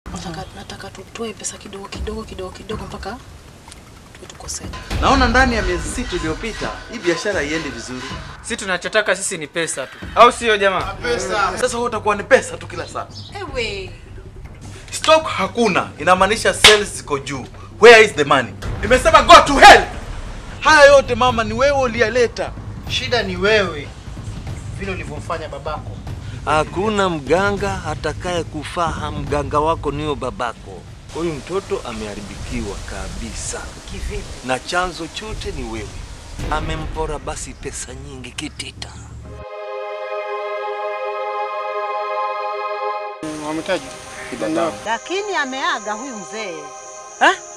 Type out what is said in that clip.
Nataka, nataka tutoe pesa kidogo kidogo kidogo kidogo mpaka tuwe tuko set. Naona ndani ya miezi sita iliyopita hii biashara haiendi vizuri. Si tunachotaka sisi ni pesa tu, au sio jamaa? Sasa wewe utakuwa ni pesa tu kila saa. Ewe. Stock hakuna, inamaanisha sales ziko juu. Where is the money? Nimesema go to hell. Haya yote mama ni wewe uliyaleta. Shida ni wewe, vile ulivyomfanya babako. Hakuna mganga atakaye kufaa, mganga wako niyo babako. Huyu mtoto ameharibikiwa kabisa, na chanzo chote ni wewe. Amempora basi pesa nyingi kitita. Wametaji Lakini ameaga huyu mzee. Ha?